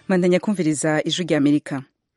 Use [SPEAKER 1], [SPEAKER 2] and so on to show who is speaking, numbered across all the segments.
[SPEAKER 1] mandanya kumviriza ijwi rya amerika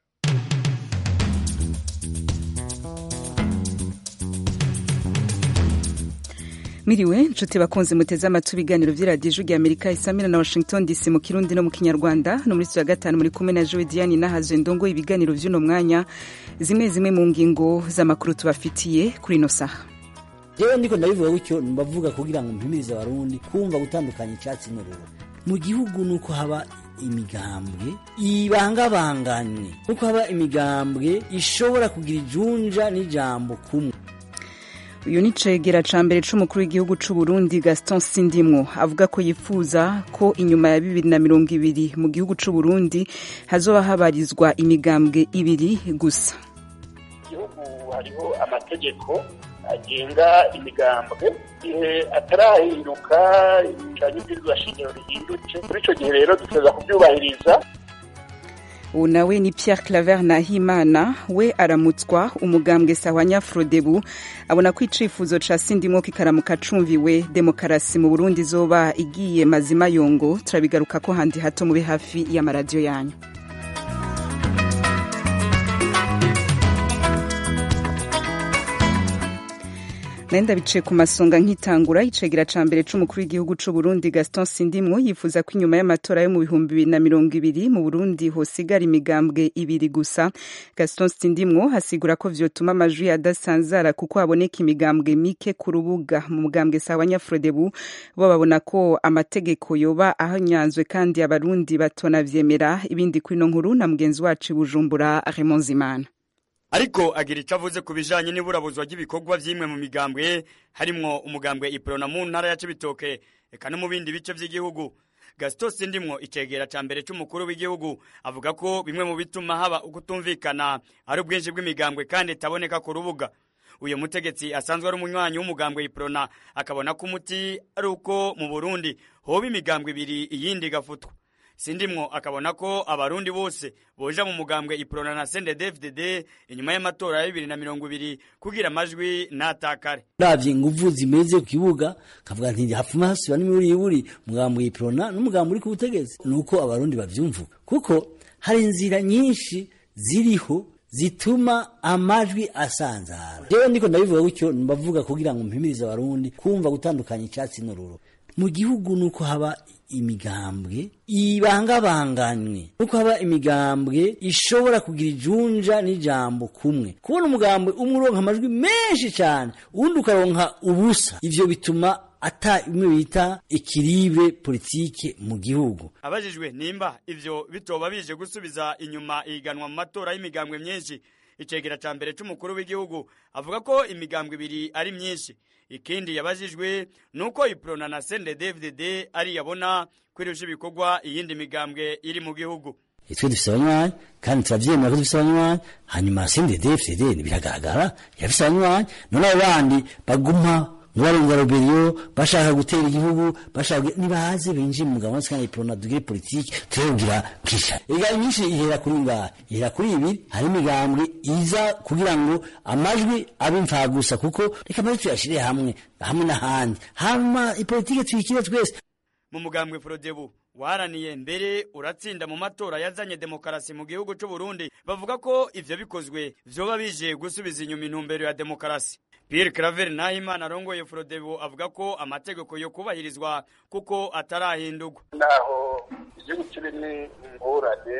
[SPEAKER 1] miriwe nshuti bakunze muteze amatwi ibiganiro vy'iradiyo ijwi rya amerika isamira na washington dc mu kirundi no mu kinyarwanda no muri ya gatanu muri kumwe na jowe diane nahazwe ndongo ibiganiro vy'uno mwanya zimwe zimwe mu ngingo z'amakuru tubafitiye kuri ino saha
[SPEAKER 2] jewe ndiko ndabivuga gutyo mbavuga kugira ngo mpimirize abarundi kumva gutandukanya icyatsi n'ururo mu gihugu nuko haba imigambwe ibangabanganywe nuko haba imigambwe ishobora kugira ijunja n'ijambo kumwe
[SPEAKER 1] uyu ni cegera ca mbere c'umukuru w'igihugu c'u Burundi Gaston Sindimwo avuga ko yifuza ko inyuma ya bibiri na mirongo ibiri mu gihugu c'u Burundi hazoba habarizwa imigambwe ibiri gusa
[SPEAKER 3] igihugu hariho amategeko agenga imigambwe igihe atarahinduka ibishushanyo by'irwa shingiro rihindutse muri ico gihe rero duteza kuvyubahiriza
[SPEAKER 1] ubu nawe ni Pierre Claver Nahimana we aramutswa umugambwe sahwanya Frodebu abona ko icifuzo ca Sindimwo kikaramuka cumviwe demokarasi mu Burundi izoba igiye mazima yongo turabigaruka ko handi hato mube hafi y'amaradiyo yanyu nenda biciye ku masonga nk'itangura icegera ca mbere c'umukuru w'igihugu c'u Burundi Gaston Sindimwo yifuza ko inyuma y'amatora yo mu bihumbi bibiri na mirongo ibiri mu Burundi hosigara imigambwe ibiri gusa Gaston Sindimwo hasigura ko vyotuma amajwi adasanzara kuko haboneka imigambwe mike ku rubuga mu mugambwe sawa Nyafrodebu bo babona ko amategeko yoba ahanyanzwe kandi abarundi batonavyemera ibindi kuri no nkuru na mugenzi wacu Bujumbura Raymond Zimana
[SPEAKER 4] ariko agira icyo avuze ku bijanye n'iburabuzwa ry'ibikorwa vy'imwe mu migambwe harimwo umugambwe iprona mu ntara ya Cibitoke eka no mu bindi bice vy'igihugu Gaston Sindimwo icegera ca mbere c'umukuru w'igihugu avuga ko bimwe mu bituma haba ukutumvikana ari ubwinshi bw'imigambwe kandi itaboneka ku rubuga uyu mutegetsi asanzwe ari umunywanyi w'umugambwe iprona akabona ko umuti ari uko mu Burundi hoba imigambwe ibiri iyindi igafutwa sindimwo akabona ko abarundi bose boja mu mugambwe iprona na CNDD-FDD inyuma y'amatora ya bibiri na mirongo ibiri kugira amajwi natakare
[SPEAKER 2] uravye inguvu zimeze ku kibuga kavuga nti hapfuma hasiba n'imiburi mugambwe iprona n'umugambwe uri ku butegetsi nuko abarundi bavyumvuga kuko hari inzira nyinshi ziriho zituma amajwi asanzara jewe ndiko ndabivuga gutyo mbavuga kugira ngo mpimirize abarundi kumva gutandukanya icyatsi n'ururo mu gihugu nuko haba imigambwe ibangabanganywe nuko haba imigambwe ishobora kugira ijunja n'ijambo kumwe kubona umugambwe umwe uronka amajwi menshi cyane uwundi ukaronka ubusa ivyo bituma ata imwe bita ikiribe politike mu gihugu
[SPEAKER 4] abajijwe nimba ivyo bitoba bije gusubiza inyuma ihiganwa mu matora y'imigambwe myinshi icegera ca mbere c'umukuru w'igihugu avuga ko imigambwe ibiri ari myinshi ikindi yabajijwe nuko iprona na CNDD-FDD ari yabona kwirusha ibikorwa iyindi migambwe iri mu gihugu
[SPEAKER 2] twe dufise abanywanyi kandi turavyemera ko dufise abanywanyi hanyuma CNDD-FDD biragaragara yafise abanywanyi none abo bandi baguma ntibarenza roberiyo bashaka gutera igihugu bashaka nibaze binjiye mu mugabo kandi iprona dugire politiki turebwira kisha ega nyinshi ihera kuri ngaha ihera kuri ibi hari imigambwe iza kugira ngo amajwi abe imfagusa kuko reka amajwi tuyashire hamwe hamwe n'ahandi hama ipolitike tuyikire twese
[SPEAKER 4] mu mugambwe Frodebu waraniye mbere uratsinda mu matora yazanye demokarasi mu gihugu c'u Burundi bavuga ko ivyo bikozwe vyoba bije gusubiza inyuma intumbero ya demokarasi Pierre Claver Nahimana arongoye Frodebu avuga ko amategeko yo kubahirizwa kuko atarahindurwa
[SPEAKER 3] naho igihugu kirimo ingorane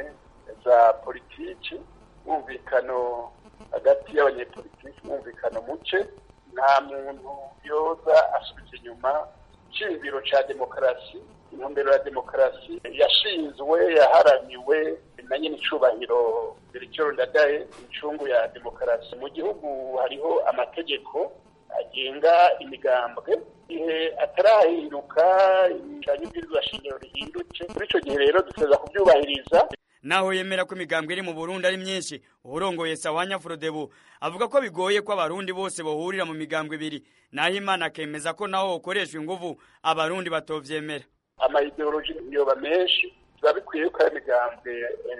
[SPEAKER 3] za politiki mwumvikano hagati y'abanyepolitiki mwumvikano muke nta muntu yoza asubiza inyuma iciyumviro ca demokarasi intumbero ya demokarasi yashinzwe yaharaniwe na nyine icubahiro Bericero Ndadaye incungu ya demokarasi mu gihugu hariho amategeko agenga imigambwe igihe atarahinduka ibishushanyo by'irwa shingiro rihindutse muri ico gihe rero duteza kuvyubahiriza
[SPEAKER 4] naho yemera ko imigambwe iri mu Burundi ari myinshi urongoye Sawanya Frodebu avuga ko bigoye ko abarundi bose bohurira mu migambwe ibiri naho Imana akemeza ko naho ukoreshwa inguvu abarundi batovyemera
[SPEAKER 3] amayideoloji yoba menshi biba bikwiye ko ari imigambwe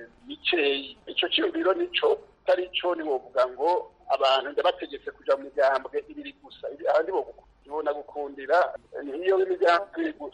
[SPEAKER 3] mikeyi ico ciyumviro nico atari co niwovuga ngo abantu ndabategetse kuja mu migambwe ibiri gusa ahandi bo ibona gukundira niyo imigambwe ibiri gusa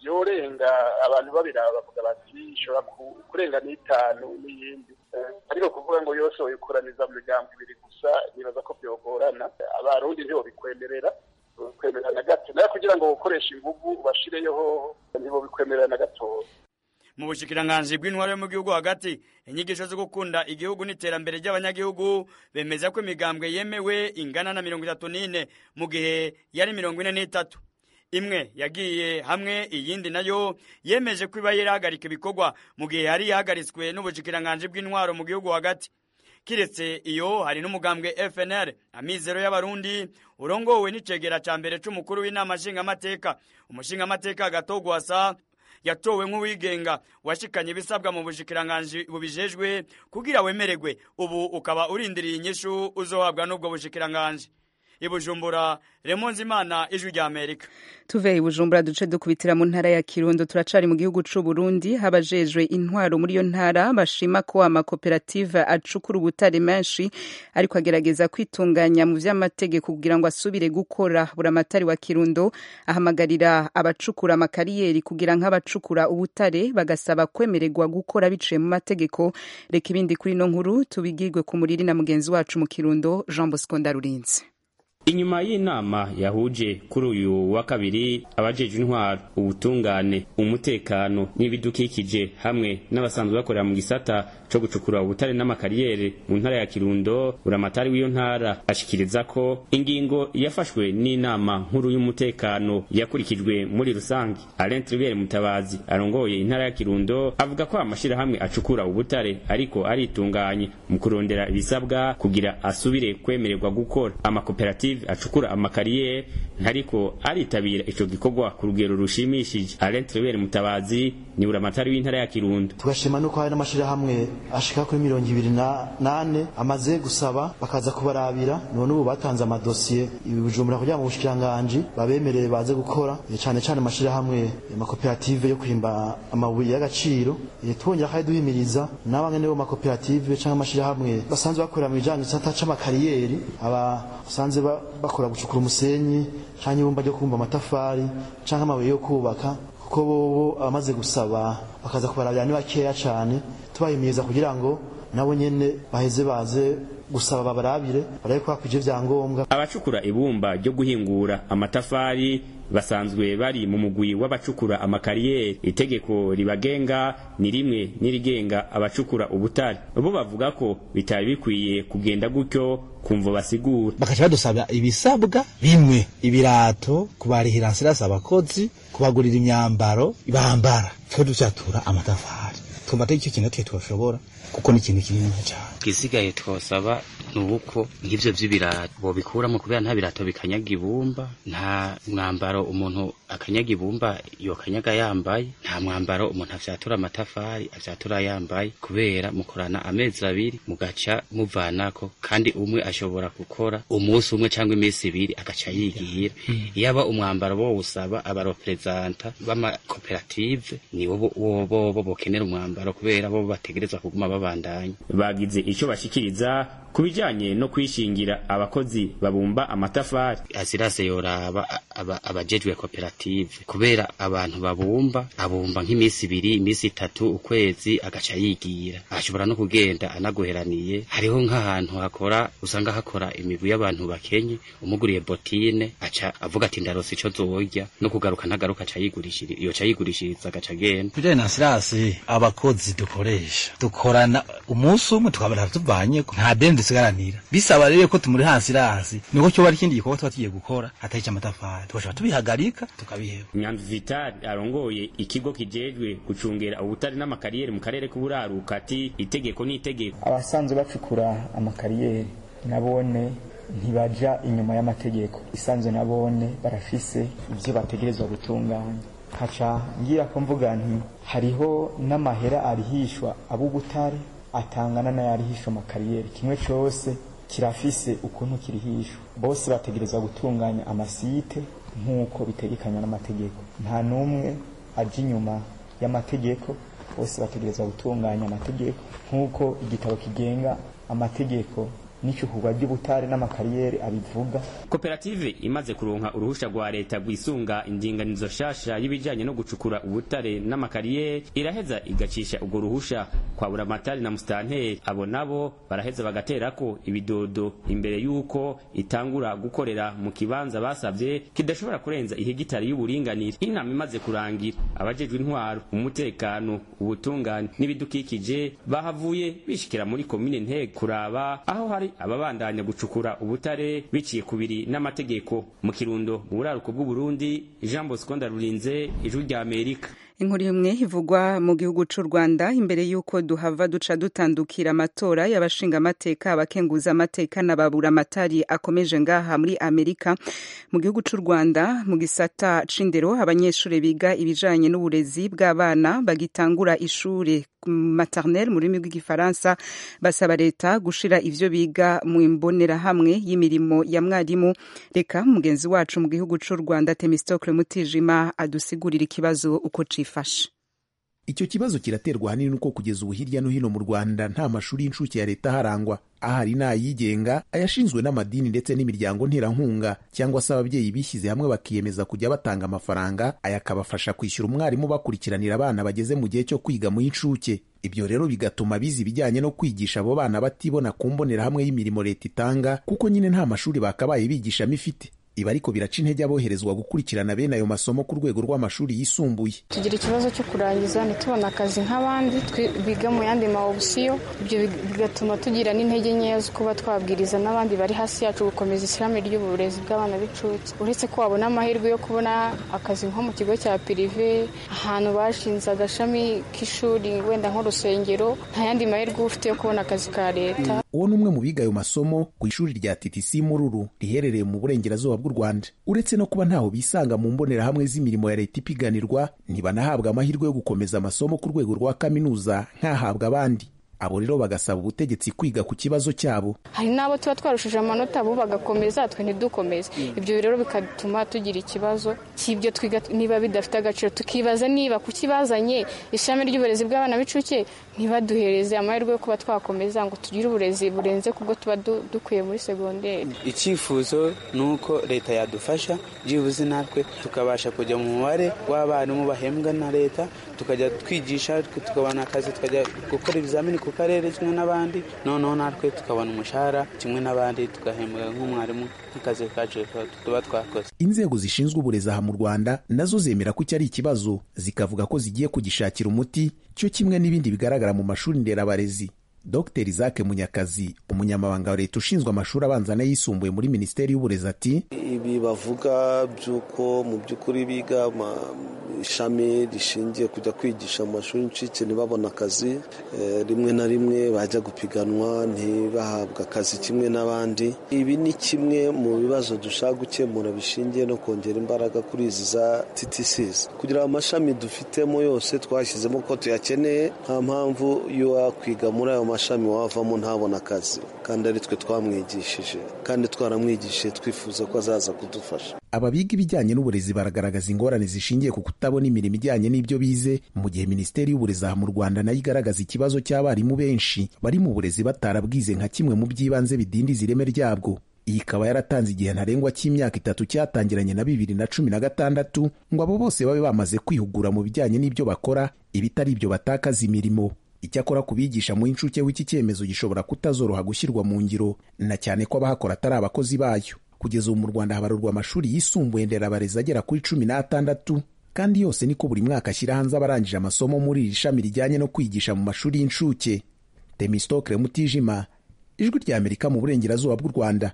[SPEAKER 3] yorenga abantu babiraba bavuga bati ishobora kurenga n'itanu n'iyindi ariko kuvuga ngo yose woyikoraniza mu migambo ibiri gusa nibaza ko byogorana abarundi ntibobikwemerera bikwemerera na gato nayo kugira ngo ukoreshe inguvu ubashireyeho ntibobikwemerera na gatoya
[SPEAKER 4] mu bushikiranganji bw'intwaro yo mu gihugu hagati inyigisho zo gukunda igihugu n'iterambere ry'abanyagihugu bemeza ko imigambwe yemewe ingana na mirongo itatu n'ine mu gihe yari mirongo ine n'itatu imwe yagiye hamwe iyindi nayo yemeje ko iba yarahagarika ibikorwa mu gihe yari yahagaritswe n'ubushikiranganji bw'intwaro mu gihugu hagati kiretse iyo hari n'umugambwe FNL amizero y'abarundi urongowe n'icegera ca mbere c'umukuru w'inama nshingamateka umushingamateka gatogwasa yatowe nk'uwigenga washikanye ibisabwa mu bushikiranganji bubijejwe kugira wemererwe ubu ukaba urindiriye inyishu uzohabwa n'ubwo bushikiranganji ibujumbura remonzi imana ijwi rya amerika
[SPEAKER 1] tuve ibujumbura duce dukubitira mu ntara ya kirundo turacari mu gihugu c'u Burundi habajejwe intwaro muri iyo ntara bashima ko amakoperative acukura ubutare menshi ariko agerageza kwitunganya mu vy'amategeko kugira ngo asubire gukora buramatari wa kirundo ahamagarira abacukura amakariyeri kugira nk'abacukura ubutare bagasaba kwemererwa gukora biciye mu mategeko reka ibindi kuri ino nkuru tubigirwe ku muriri na mugenzi wacu mu kirundo Jean Bosco Ndarurinze
[SPEAKER 5] inyuma y'inama yahuje kuri uyu wa kabiri abajejwe intwaro ubutungane umutekano n'ibidukikije hamwe n'abasanzwe bakorera mu gisata co gucukura ubutare n'amakariyeri mu ntara ya kirundo buramatari w'iyo ntara ashikiriza ko ingingo yafashwe n'inama nkuru y'umutekano yakurikijwe muri rusange alain tribert mutabazi arongoye intara ya kirundo avuga ko amashirahamwe acukura ubutare ariko aritunganye mu kurondera ibisabwa kugira asubire kwemererwa gukora amakoperative acukura amakariyeri ntariko aritabira ico gikorwa ku rugero rushimishije alain tribert mutabazi ni buramatari w'intara ya kirundo
[SPEAKER 6] tugashima nuko hari n'amashirahamwe ashika kuri mirongo ibiri na nane amaze gusaba bakaza kubarabira none ubu batanze amadosiye ibibujumbura kugira mu bushikiranganji babemerere baze gukora cane cane amashirahamwe amakoperative yo kwimba amabuye y'agaciro twongera kandi duhimiriza n'abangene bo makoperative canke amashirahamwe basanzwe bakorera mu bijanye gisata c'amakariyeri aba basanze bakora gucukura umusenyi canke ibumba ryo kumba amatafari canke amabuye yo kubaka kuko bobo abamaze gusaba bakaza kubarabira ni bakeya cane tubahimiriza kugira ngo nabo nyene baheze baze gusaba babarabire barabe ko hakwije vyangombwa
[SPEAKER 5] abacukura ibumba ryo guhingura amatafari basanzwe bari mu mugwi w'abacukura amakariyeri itegeko ribagenga ni rimwe n'irigenga abacukura ubutare bo bavuga ko bitari bikwiye kugenda gutyo kumva basigura
[SPEAKER 7] bakaca badusaba ibisabwa bimwe ibirato kubarihira nsirasi abakozi kubagurira imyambaro bambara twe ducatura amatafari twumva atari icyo kintu twe twoshobora kuko ni ikintu kinini cyane
[SPEAKER 8] twisigaye twosaba ni uko nk'ibyo by'ibirato bobikuramo kubera nta birato bikanyaga ibumba nta mwambaro umuntu akanyaga ibumba yokanyaga yambaye nta mwambaro umuntu afyatura amatafari afyatura yambaye kubera mukorana amezi abiri mugaca muvanako kandi umwe ashobora gukora umunsi umwe cyangwa iminsi ibiri agaca yigira yaba umwambaro bo usaba abarepresenta b'amakoperative ni bo bo bokenera umwambaro kubera bo bategerezwa kuguma babandanya
[SPEAKER 5] bagize icyo bashikiriza ku bijyanye no kwishingira abakozi babumba amatafari
[SPEAKER 8] azirase yoraba abajejwe koperative kubera abantu babumba abumba nk'iminsi ibiri iminsi itatu ukwezi agaca yigira ashobora no kugenda anaguheraniye hariho nk'ahantu hakora usanga hakora imigwi y'abantu bakenye umuguriye botine aca avuga ati ndarose ico zorya no kugaruka ntagaruka aca yigurishiriza iyo ca yigurishiriza agaca agenda
[SPEAKER 7] bijanye na sirasi abakozi dukoresha dukorana umunsi umwe tukabona tuvanye nta deni dusigaranira bisaba rero ko tumuri hasi rasi niko cyo bari ikindi gikorwa tuba tugiye gukora atari cy'amatafari tugashobora tubihagarika tukabiheba
[SPEAKER 5] nyanzu vitali arongoye ikigo kijejwe gucungera ubutari n'amakariyeri mu karere k'uburaruka ati itegeko n'itegeko
[SPEAKER 9] abasanzwe bacukura amakariyeri nabone ntibaja inyuma y'amategeko isanzwe nabone barafise ivyo bategerezwa gutunganya haca ngira ko mvuga nti hariho n'amahera arihishwa ab'ubutare atangana n'ayarihishwa amakariyeri kimwe cose kirafise ukuntu kirihishwa bose bategerezwa gutunganya amasite nk'uko bitegekanywa n'amategeko nta n'umwe aja inyuma y'amategeko bose bategerezwa gutunganya amategeko nk'uko igitabo kigenga amategeko n'icukurwa ry'ubutare n'amakariyeri abivuga
[SPEAKER 5] koperative imaze kuronka uruhusha rwa leta rwisunga indinganizo shasha y'ibijanye no gucukura ubutare n'amakariyeri iraheza igacisha urwo ruhusha kwa buramatari na musitanteri abo nabo baraheza bagaterako ibidodo imbere y'uko itangura gukorera mu kibanza basavye kidashobora kurenza ihegitari y'uburinganire inama imaze kurangira abajejwe intwaro umutekano ubutungane n'ibidukikije bahavuye bishikira muri komine ntege kuraba aho hari ababandanya gucukura ubutare biciye kubiri n'amategeko mu kirundo mu buraruko bw'uburundi jean bosco ndarurinze ijwi rya amerika
[SPEAKER 1] inkuru imwe ivugwa mu gihugu c'u rwanda imbere y'uko duhava duca dutandukira amatora y'abashingamateka abakenguza amateka n'ababura amatari akomeje ngaha muri amerika mu gihugu c'u rwanda mu gisata c'indero abanyeshuri biga ibijanye n'uburezi bw'abana bagitangura ishure maternelle mu rurimi rw'igifaransa basaba leta gushira ivyo biga mu imbonerahamwe y'imirimo ya mwarimu reka mugenzi wacu mu gihugu c'u rwanda temistocle mutijima adusigurira ikibazo uko cifashe
[SPEAKER 10] icyo kibazo kiraterwa ahanini nuko kugeza ubu hirya no hino mu rwanda nta mashuri y'incuke ya leta aharangwa ahari n'ayigenga ayashinzwe n'amadini ndetse n'imiryango nterankunga cyangwa se ababyeyi bishyize hamwe bakiyemeza kujya batanga amafaranga aya akabafasha kwishyura umwarimu bakurikiranira abana bageze mu gihe cyo kwiga mu y'incuke ibyo rero bigatuma biza ibijyanye no kwigisha abo bana batibona ku mbonerahamwe y'imirimo leta itanga kuko nyine nta mashuri bakabaye bigishamo ifite ibi ariko biraca intege aboherezwa gukurikirana bene ayo masomo ku rwego rw'amashuri yisumbuye
[SPEAKER 11] tugira ikibazo cyo kurangiza ntitubone akazi nk'abandi biga mu yandi ma opsiyo ibyo bigatuma tugira n'intege nkeya zo kuba twabwiriza n'abandi bari hasi yacu gukomeza ishyirahamwe ry'uburezi bw'abana b'incuke uretse ko wabona amahirwe yo kubona akazi nko mu kigo cya pirive ahantu bashinze agashami k'ishuri wenda nk'urusengero nta yandi mahirwe uba ufite yo kubona akazi ka leta
[SPEAKER 10] uwo ni umwe mu biga ayo masomo ku ishuri rya TTC Mururu riherereye mu burengerazuba bw'u Rwanda uretse no kuba ntaho bisanga mu mbonerahamwe z'imirimo ya leta ipiganirwa ntibanahabwa amahirwe yo gukomeza amasomo ku rwego rwa kaminuza nk'ahabwa abandi abo rero bagasaba ubutegetsi kwiga ku kibazo cyabo
[SPEAKER 11] hari n'abo tuba twarushije amanota bo bagakomeza twe ntidukomeze ibyo rero bigatuma tugira ikibazo cy'ibyo twiga niba bidafite agaciro tukibaza niba kukibazanye ishami ry'uburezi bw'abana b'incuke ntibaduhereze amahirwe yo kuba twakomeza ngo tugire uburezi burenze kubwo tuba dukwiye muri segonderi
[SPEAKER 12] icyifuzo ni uko leta yadufasha byibuze natwe tukabasha kujya mu mubare w'abarimu bahembwa na leta tukajya twigisha tukabona akazi tukajya gukora ibizamini ku karere kimwe n'abandi noneho natwe tukabona umushahara kimwe n'abandi tugahembwa nk'umwarimu nk'akazi kacu tuba twakoze
[SPEAKER 10] inzego zishinzwe uburezi aha mu rwanda nazo zemera ko iki ari ikibazo zikavuga ko zigiye kugishakira umuti cyo kimwe n'ibindi bigaragara mu mashuri nderabarezi dr isaac munyakazi umunyamabanga wa leta ushinzwe amashuri abanza n'ayisumbuye muri minisiteri y'uburezi ati
[SPEAKER 13] ibi bavuga by'uko mu by'ukuri biga ishami rishingiye kujya kwigisha mu mashuri y'incuke ntibabone akazi rimwe na rimwe bajya gupiganwa ntibahabwe akazi kimwe n'abandi ibi ni kimwe mu bibazo dushaka gukemura bishingiye no kongera imbaraga kuri izi za TTCs kugira amashami dufitemo yose twashyizemo ko tuyakeneye nta mpamvu yo wakwiga muri ayo mashami wavamo ntabona akazi kandi ari twe twamwigishije kandi twaramwigishije twifuza ko azaza kudufasha
[SPEAKER 10] aba biga ibijyanye n'uburezi baragaragaza ingorane zishingiye ku kutabona imirimo ijyanye n'ibyo bize mu gihe minisiteri y'uburezi aha mu rwanda nayo igaragaza ikibazo cy'abarimu benshi bari mu burezi batarabwize nka kimwe mu by'ibanze bidindiza ireme ryabwo iyi ikaba yaratanze igihe ntarengwa cy'imyaka itatu cyatangiranye na bibiri na cumi na gatandatu ngo abo bose babe bamaze kwihugura mu bijyanye n'ibyo bakora ibitari ibyo batakaza imirimo icyakora ku bigisha mu inshuke w'iki cyemezo gishobora kutazoroha gushyirwa mu ngiro na cyane ko abahakora atari abakozi bayo kugeza ubu mu rwanda habarurwa amashuri yisumbuye nderabarezi agera kuri cumi n'atandatu kandi yose niko buri mwaka ashyira hanze abarangije amasomo muri iri shami rijyanye no kwigisha mu mashuri y'incuke temistokre mutijima ijwi rya amerika mu burengerazuba bw'u rwanda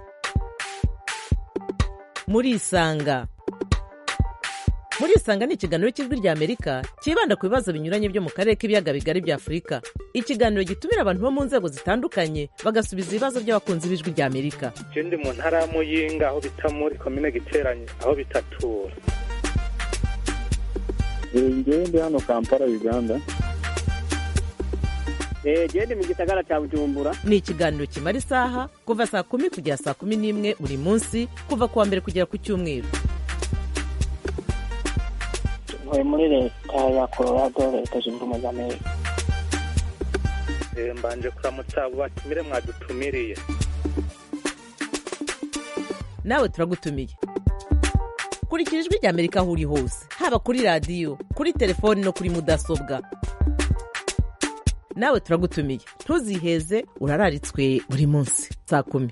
[SPEAKER 14] murisanga murisanga ni ikiganiro cy'ijwi rya amerika cyibanda ku bibazo binyuranye byo mu karere k'ibiyaga bigari bya afurika ikiganiro gitumira abantu bo mu nzego zitandukanye bagasubiza ibibazo by'abakunzi b'ijwi rya amerika
[SPEAKER 15] icyo ndi mu ntara ya muyinga aho bita muri komine giteranye aho bitatura
[SPEAKER 16] ngewe ndi hano kampala uganda
[SPEAKER 17] genda mu gisagara cya bujumbura
[SPEAKER 14] ni ikiganiro kimara isaha kuva saa kumi kugera saa kumi n'imwe buri munsi kuva ku wa mbere kugera ku cyumweru
[SPEAKER 17] ntuye muri leta ya colorado leta zunze ubumwe za amerika
[SPEAKER 15] mbanje kuramutsa abo batumire mwadutumiriye
[SPEAKER 14] nawe turagutumiye kurikira ijwi rya amerika aho uri hose haba kuri radiyo kuri telefoni no kuri mudasobwa nawe turagutumiye ntuziheze urararitswe buri munsi saa kumi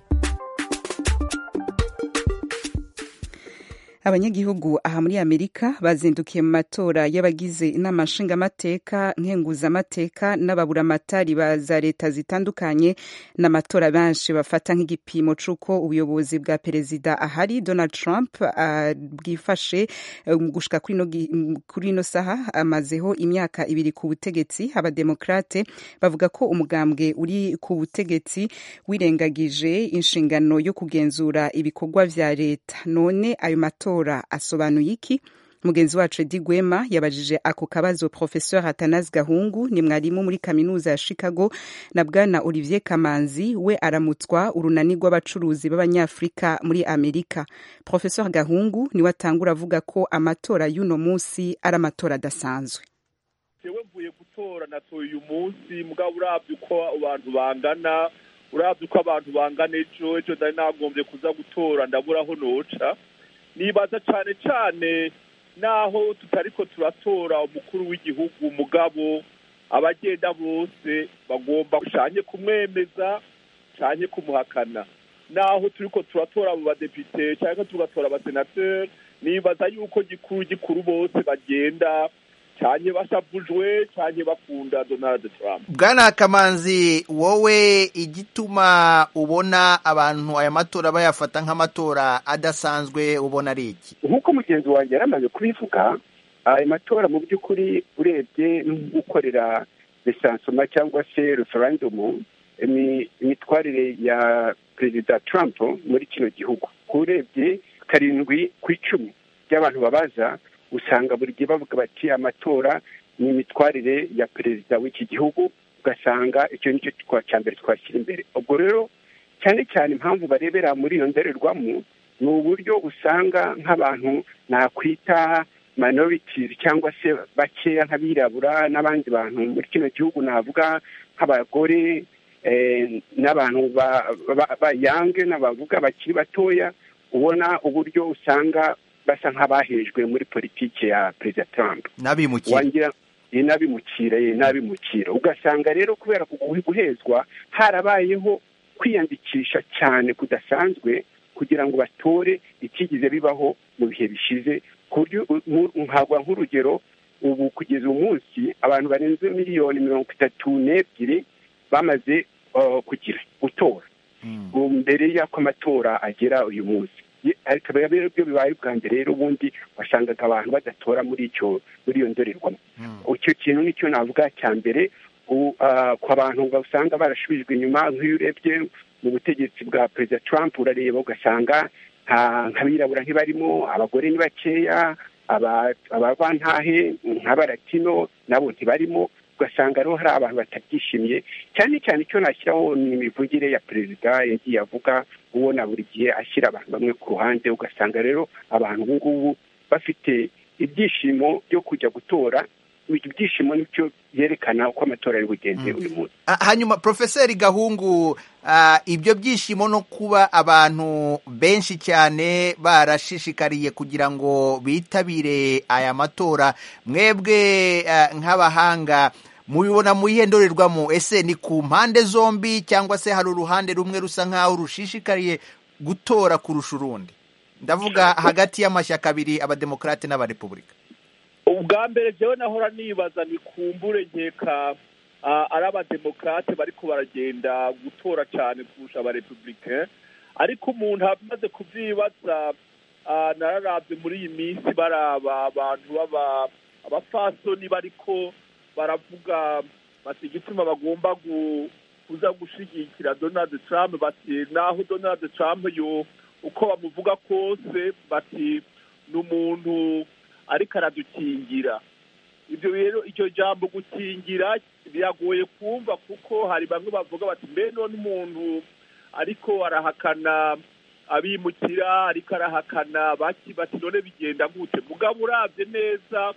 [SPEAKER 1] abanyagihugu aha muri amerika bazindukiye mu matora y'abagize inama nshingamateka nkenguzamateka n'ababuramatari ba za leta zitandukanye n'amatora benshi bafata nk'igipimo c'uko ubuyobozi bwa perezida ahari donald trump uh, bwifashe um, gushika kuri ino gi- um, kuri ino saha amazeho imyaka ibiri ku butegetsi abademokrate bavuga ko umugambwe uri ku butegetsi wirengagije inshingano yo kugenzura ibikorwa vya leta none ayo matora asobanuye iki mugenzi wacu edi gwema yabajije ako kabazo professeur atanas gahungu ni mwarimu muri kaminuza ya chicago na bwana olivier kamanzi we aramutswa urunani rw'abacuruzi b'abanyafurika muri amerika professeur gahungu niwe atangura avuga ko amatora y'uno munsi ari amatora adasanzwe
[SPEAKER 18] jewe mvuye gutora natoye uyu munsi mugabo urabye uko abantu bangana urabye uko abantu bangana ejo ejo ndari nagombye kuza gutora ndabura aho noca nibaza cane cane naho tutariko turatora umukuru w'igihugu mugabo abagenda bose bagomba canye kumwemeza canye kumuhakana naho turiko turatora abo badepite canke tugatora abasenateri nibaza yuko gikuru gikuru bose bagenda canye bashavujwe canye bakunda donald trump
[SPEAKER 19] bwana kamanzi wowe igituma ubona abantu aya matora bayafata nk'amatora adasanzwe ubona ari iki
[SPEAKER 20] nk'uko mugenzi wanjye yari amaze kubivuga aya matora mu by'ukuri urebye no gukorera resansoma cyangwa se referendumu imi- imitwarire ya perezida trump muri kino gihugu urebye karindwi ku icumi by'abantu babaza usanga buri gihe bavuga bati amatora ni imitwarire ya perezida w'iki gihugu ugasanga icyo nicyo twa- cya mbere twashyira imbere ubwo rero cyane cyane impamvu barebera muri iyo ndorerwamo ni uburyo usanga nk'abantu nakwita minorities cyangwa se bakeya nk'abirabura n'abandi bantu muri kino gihugu navuga nk'abagore eh, n'abantu ba- ba- bayange n'abavuga bakiri batoya ubona uburyo usanga basa nk'abahejwe muri politiki ya perezida trump
[SPEAKER 19] n'abimukira
[SPEAKER 20] wangira ye n'abimukira ye n'abimukira ugasanga rero kubera kugu- guhezwa harabayeho kwiyandikisha cyane kudasanzwe kugira ngo batore ikigize bibaho mu bihe bishize ku buryo u- nku- nkagwa nk'urugero ubu kugeza uyu munsi abantu barenze miliyoni mirongo itatu n'ebyiri bamaze uh, kugira gutora ubu mbere y'uko amatora agera uyu munsi Ye- ariko biba rero byo bibaye ubwa mbere rero ubundi wasangaga abantu badatora muri icyo muri iyo ndorerwamo icyo kintu nicyo navuga cya mbere u- ah, ku bantu usanga barashubijwe inyuma nk'iyo urebye mu butegetsi bwa perezida trump urareba ugasanga nta- nk'abirabura ntibarimo abagore ni bakeya aba- abavantahe nk'abaratino nabo ntibarimo ugasanga rero hari abantu batabyishimiye cyane cyane icyo nashyiraho ni imivugire ya perezida yagiye avuga ubona buri gihe ashyira abantu bamwe ku ruhande ugasanga rero abantu ubu ngubu bafite ibyishimo byo kujya gutora ibyo byishimo nicyo byerekana uko amatora ari bugenze uyu munsi
[SPEAKER 19] Ah, hanyuma profeseri gahungu ah, ibyo byishimo no kuba abantu benshi cyane barashishikariye kugira ngo bitabire aya matora mwebwe ah, nk'abahanga mubibona mu iyihe ndorerwamo ese ni ku mpande zombi cyangwa se hari uruhande rumwe rusa nk'aho rushishikariye gutora kurusha urundi ndavuga hagati y'amashyaka abiri abademokarate n'abarepubulika
[SPEAKER 18] ubwa mbere jewe nahora nibaza ni kumbure nkeka ah, ari abademokrate bariko baragenda gutora cyane kurusha abarepublicain ariko umuntu amaze kuvyibaza ah, nararavye muri iyi minsi baraba abantu baba abafasoni bariko baravuga bati igituma bagomba gu- kuza gushigikira donald trump bati naho donald trump yo uko bamuvuga kose bati ni umuntu ariko aradukingira ibyo rero iryo jambo gukingira biragoye kumva kuko hari bamwe bavuga bati mbe none umuntu ariko arahakana abimukira ariko arahakana baki bati none bigenda gute mugabo urabye neza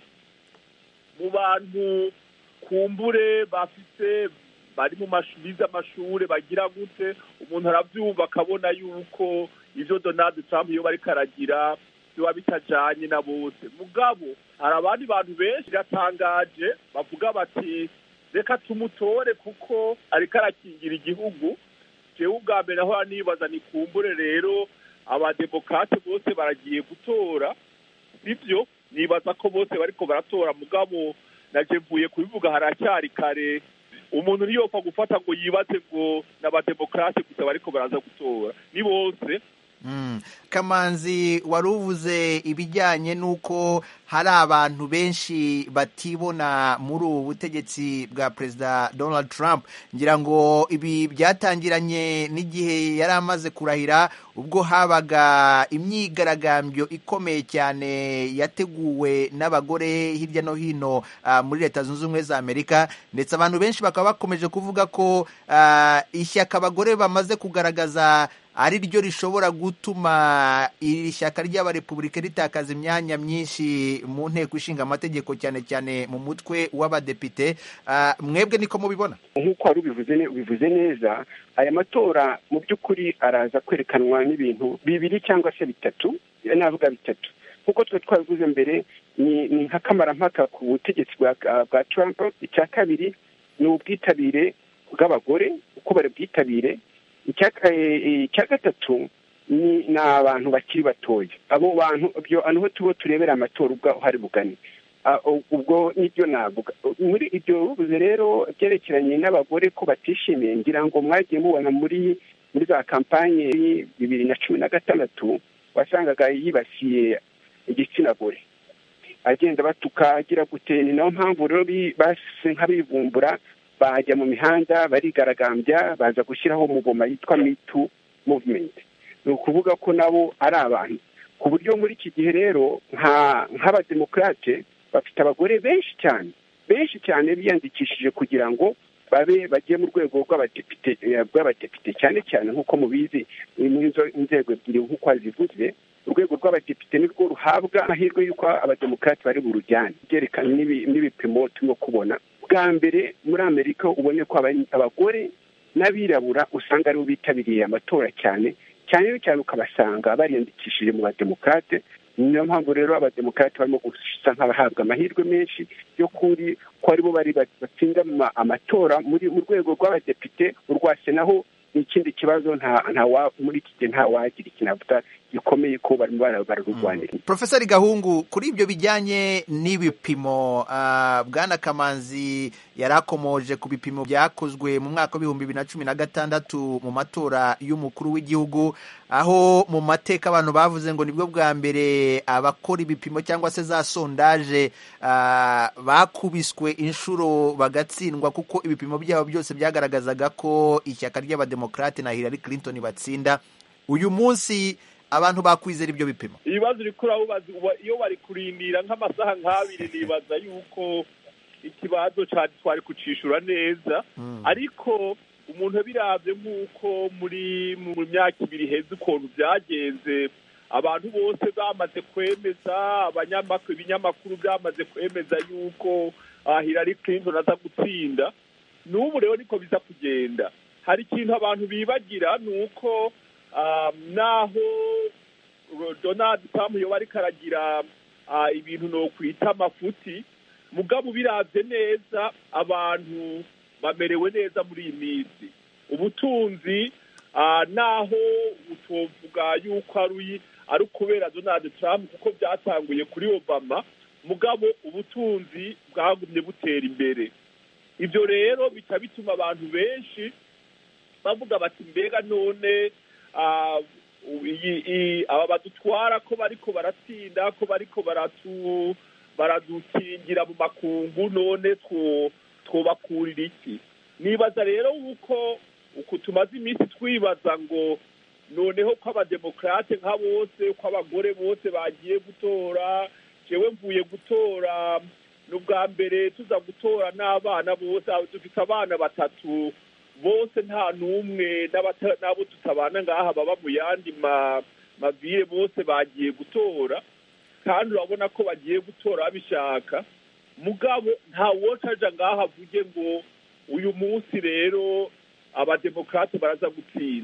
[SPEAKER 18] mu bantu kumbure bafite bari mu mashu- bize amashure bagira gute umuntu arabyumva akabona yuko ivyo donald trump iyo bariko aragira biba bitajanye na bose mugabo hari abandi bantu benshi biratangaje bavuga bati reka tumutore kuko ariko arakingira igihugu jewe ubwa mbere aho nibaza nikumbure rero abademokrate bose baragiye gutora sivyo nibaza ko bose bariko baratora mugabo naje mvuye kubivuga haracyari kare umuntu ntiyopfa gufata ngo yibaze ngo n'abademokrate gusa bariko baraza gutora ni bose
[SPEAKER 19] Mm. kamanzi wari uvuze ibijyanye n'uko hari abantu benshi batibona muri ubu butegetsi bwa perezida donald trump ngira ngo ibi byatangiranye n'igihe yari amaze kurahira ubwo habaga imyigaragambyo ikomeye cyane yateguwe n'abagore hirya no hino uh, muri leta zunze ubumwe za amerika ndetse abantu benshi bakaba bakomeje kuvuga ko uh, ishyaka abagore bamaze kugaragaza ari ryo rishobora gutuma iri shyaka ry'abarepubulika ritakaza imyanya myinshi mu nteko ishinga amategeko cyane cyane mu mutwe w'abadepite mwebwe niko mubibona
[SPEAKER 20] nk'uko wari ubivuze neza aya matora mu by'ukuri araza kwerekanwa n'ibintu bibiri cyangwa se bitatu navuga bitatu nk'uko twe twabivuze mbere ni nk'akamarampaka ku butegetsi bwa Trump icya kabiri ni ubwitabire bw'abagore uko bari bwitabire icya gatatu ni abantu bakiri batoya abo bantu niho tuba turebera amatora ubwo uhari bugani ubwo nibyo navuga muri ibyo bivuze rero byerekeranye n'abagore ko batishimiye ngira ngo mwagiye mubona muri muri za kampanye bibiri na cumi na gatandatu wasangaga yibasiye igitsina gore agenda batuka agira gute ni nayo mpamvu rero base nk'abivumbura bajya mu mihanda barigaragambya baza gushyiraho umugoma yitwa mitu muvumenti ni ukuvuga ko nabo ari abantu ku buryo muri iki gihe rero nk'abademokarate bafite abagore benshi cyane benshi cyane biyandikishije kugira ngo babe bagiye mu rwego rw'abadepite rw'abadepite cyane cyane nk'uko mubizi muri izo nzego ebyiri nk'uko wazivuze urwego rw'abadepite nirwo ruhabwa amahirwe y'uko abademokarate bari burujyane byerekana n'ibipimo turimo kubona bwa mbere muri amerika ubone ko abagore n'abirabura usanga aribo bitabiriye amatora cyane cyane cyane ukabasanga bariyandikishije mu bademokarate niyo mpamvu rero abademokarate barimo gusa nk'abahabwa amahirwe menshi yo kuri ko aribo bari batsinda amatora muri mu rwego rw'abadepite urwa senaho ni ikindi kibazo nta muri iki gihe nta wagira ikinavuga gikomeye ko barimo bararurwanira
[SPEAKER 19] profeseri gahungu kuri ibyo bijyanye n'ibipimo bwana kamanzi yari akomoje ku bipimo byakozwe mu mwaka w'ibihumbi bibiri na cumi na gatandatu mu matora y'umukuru w'igihugu aho mu mateka abantu bavuze ngo nibwo bwa mbere abakora ibipimo cyangwa se za sondaje bakubiswe inshuro bagatsindwa kuko ibipimo byabo byose byagaragazaga ko ishyaka ry'abademokarate na Hillary Clinton batsinda uyu munsi abantu bakwizera ibyo bipimo
[SPEAKER 18] ibibazo uri kurabubaza iyo bari kurindira nk'amasaha nk'abiri nibaza yuko ikibazo cyane twari kucishura neza ariko umuntu birabye nk'uko muri mu myaka ibiri heza ukuntu byagenze abantu bose bamaze kwemeza ibinyamakuru byamaze kwemeza yuko Hillary Clinton aza gutsinda n'ubu rero niko biza kugenda hari ikintu abantu bibagira ni uko naho donald trump yoba ariko aragira ibintu ni ukwita amafuti mugabo ubirabye neza abantu bamerewe neza muri iyi minsi ubutunzi naho utovuga yuko ari ari ukubera donald trump kuko byatanguye kuri obama mugabo ubutunzi bwagumye butera imbere ibyo rero bica bituma abantu benshi bavuga bati mbega none aba badutwara ko bariko baratsinda ko bariko baradukingira mu makungu none twobakurira iki nibaza rero yuko uku tumaze iminsi twibaza ngo noneho ko abademokarate nka bose ko abagore bose bagiye gutora jewe mvuye gutora ni ubwa mbere tuza gutora n'abana bose dufite abana batatu bose nta n'umwe n'abo tutabana ngaha baba mu yandi mavire bose bagiye gutora kandi urabona ko bagiye gutora babishaka mugabo nta wocaja ngaha avuge ngo uyu munsi rero abademokarate baraza gutsinda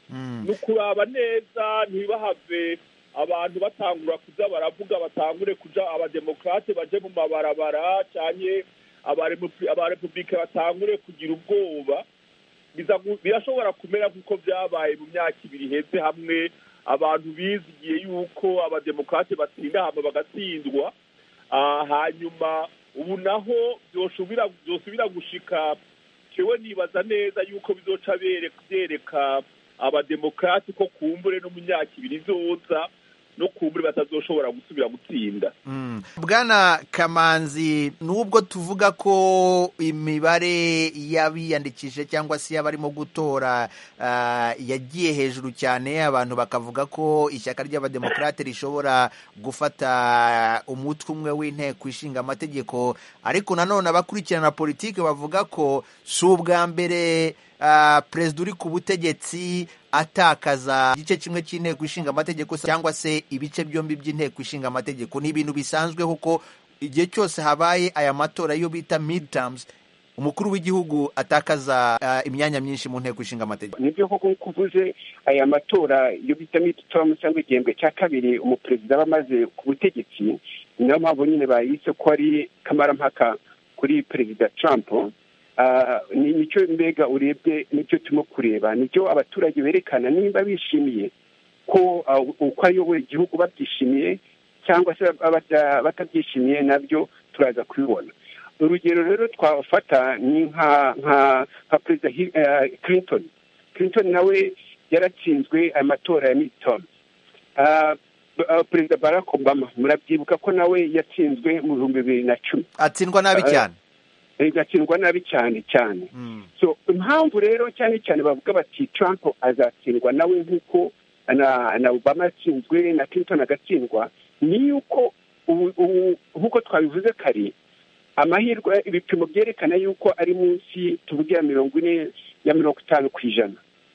[SPEAKER 18] ni ukuraba neza ntibahave abantu batangura kuza baravuga batangure kuja abademokrate baje mu mabarabara canke abarepubulike batangure kugira ubwoba birashobora kumera nk'uko byabaye mu myaka ibiri iheze hamwe abantu bizigiye yuko abademokrate batsinda hama bagatsindwa hanyuma ubu naho byosubira gushika kewe nibaza neza yuko bizoca byereka abademokrate ko kumbure no mu myaka ibiri izoza no kumbure batazoshobora gusubira gutsinda
[SPEAKER 19] bwana kamanzi nubwo tuvuga ko imibare y'abiyandikishije cyangwa se y'abarimo gutora yagiye hejuru cyane abantu bakavuga ko ishyaka ry'abademokarate rishobora gufata umutwe umwe w'inteko ishinga amategeko ariko nanone abakurikirana politiki bavuga ko si ubwa mbere perezida uri ku butegetsi atakaza igice kimwe cy'inteko ishinga amategeko cyangwa se ibice byombi by'inteko ishinga amategeko ni ibintu bisanzwe kuko igihe cyose habaye aya matora yo bita midterms umukuru w'igihugu atakaza imyanya myinshi mu nteko ishinga amategeko
[SPEAKER 20] nibyo koko nk'uko uvuze aya matora yo bita midterms cyangwa igihembwe cya kabiri umuperezida aba amaze ku butegetsi niyo mpamvu nyine bayise ko ari kamarampaka kuri perezida trump ni nicyo mbega urebye nicyo turimo kureba nicyo abaturage berekana nimba bishimiye ko uko ayoboye igihugu babyishimiye cyangwa se batabyishimiye nabyo turaza kubibona urugero rero twafata ni nka nka nka perezida clinton clinton nawe yaratsinzwe amatora ya midterm perezida barack obama murabyibuka ko nawe yatsinzwe mu bihumbi bibiri na cumi
[SPEAKER 19] atsindwa nabi cyane
[SPEAKER 20] igatsindwa nabi cyane cyane so impamvu rero cyane cyane bavuga bati trump azatsindwa nawe nk'uko na obama yatsinzwe na clinton agatsindwa ni yuko nk'uko twabivuze kare amahirwe ibipimo byerekana yuko ari munsi tuvuge ya mirongo ine ya mirongo itanu ku ijana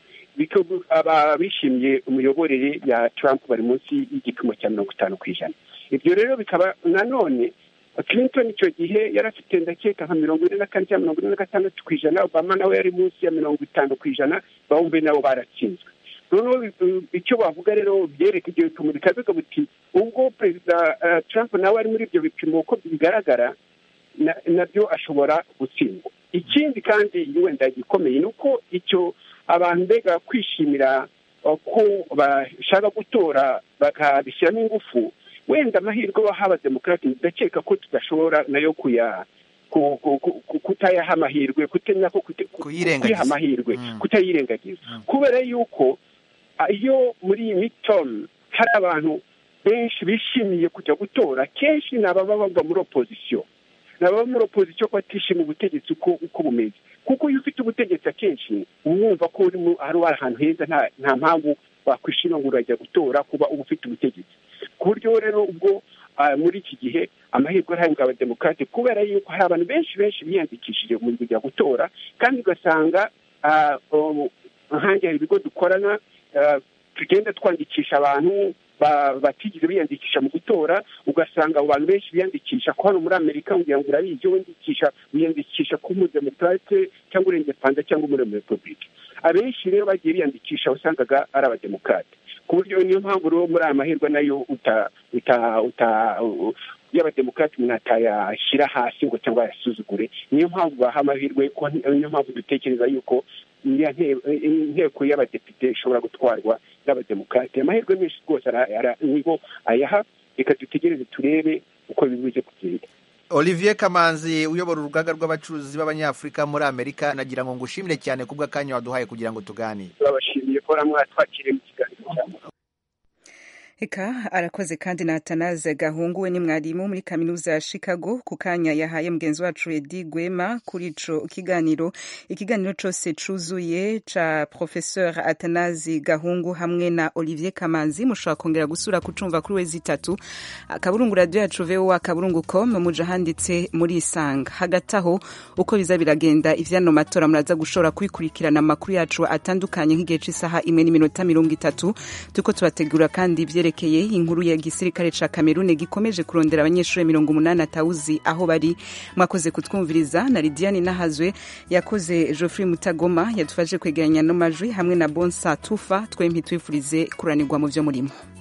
[SPEAKER 20] aba bishimiye imiyoborere ya trump bari munsi y'igipimo cya mirongo itanu ku ijana ibyo rero bikaba nanone clinton icyo gihe yari afite ndakeka nka mirongo ine na kane cyangwa mirongo ine na gatandatu ku ijana obama nawe yari munsi ya mirongo itanu ku ijana bawumve nabo baratsinzwe noneho icyo bavuga rero byereka ibyo bipimo bikavuga buti ubwo perezida trump nawe ari muri ibyo bipimo uko bigaragara nabyo ashobora gutsindwa ikindi kandi wenda gikomeye ni uko icyo abantu mbega kwishimira ko bashaka gutora bakabishyiramo ingufu wenda amahirwe baha abademokarate ndakeka ko tudashobora nayo kuya kutayaha amahirwe kutenya ko kuyiha amahirwe kutayirengagiza kubera yuko iyo muri iyi mitomu hari abantu benshi bishimiye kujya gutora kenshi ni ababa bava muri opozisiyo ni ababa muri opozisiyo ko batishimiye ubutegetsi uko bumeze kuko iyo ufite ubutegetsi akenshi uba wumva ko uri ahantu heza nta mpamvu wakwishima ngo urajya gutora kuba uba ufite ubutegetsi ku buryo rero ubwo muri iki gihe amahirwe arahabwa abademokarate kubera yuko hari abantu benshi benshi biyandikishije mu kujya gutora kandi ugasanga nkange hari ibigo dukorana tugenda twandikisha abantu batigeze biyandikisha mu gutora ugasanga abo bantu benshi biyandikisha ko hano muri amerika kugira ngo urabizi iyo wiyandikisha wiyandikisha ko umudemokarate cyangwa urengepanda cyangwa muri repubulika abenshi rero bagiye biyandikisha wasangaga ari abademokarate ku buryo niyo mpamvu rero muri aya mahirwe nayo uta uta uta y'abademokarate umuntu atayashyira hasi ngo cyangwa ayasuzugure niyo mpamvu baha amahirwe niyo mpamvu dutekereza yuko inteko y'abadepite ishobora gutwarwa n'abademokarate amahirwe menshi rwose nibo ayaha reka dutegereze turebe uko bibuze kugenda
[SPEAKER 19] olivier kamanzi uyobora urugaga rw'abacuruzi b'abanyafurika muri amerika nagira ngo ngushimire cyane kubw'akanya waduhaye kugira ngo tuganire
[SPEAKER 20] turabashimiye ko mwatwakiriye mu kiganiro cyane
[SPEAKER 1] Eka arakoze kandi na Atanaze Gahungu we ni mwarimu muri kaminuza ya Chicago ku kanya yahaye mugenzi wacu Edi Gwema kuri ico kiganiro ikiganiro cose cuzuye ca Professeur Atanazi Gahungu hamwe na Olivier Kamanzi mushobora kongera gusura kucumva kuri wezi itatu akaburungu radio yacu VOA akaburungu.com muja handitse muri isanga hagati aho uko biza biragenda ivyano matora muraza gushobora kwikurikirana amakuru yacu atandukanye nk'igihe c'isaha imwe n'iminota mirongo itatu turiko tubategura kandi ivye vyerekeye inkuru ya gisirikare ca Cameroon gikomeje kurondera abanyeshuri mirongo umunani atawuzi aho bari mwakoze kutwumviriza na Lidiane Nahazwe yakoze Geoffrey Mutagoma yadufashe kwegeranya no majwi hamwe na Bonsa Tufa twempi twifurize kuranirwa mu vyo murimo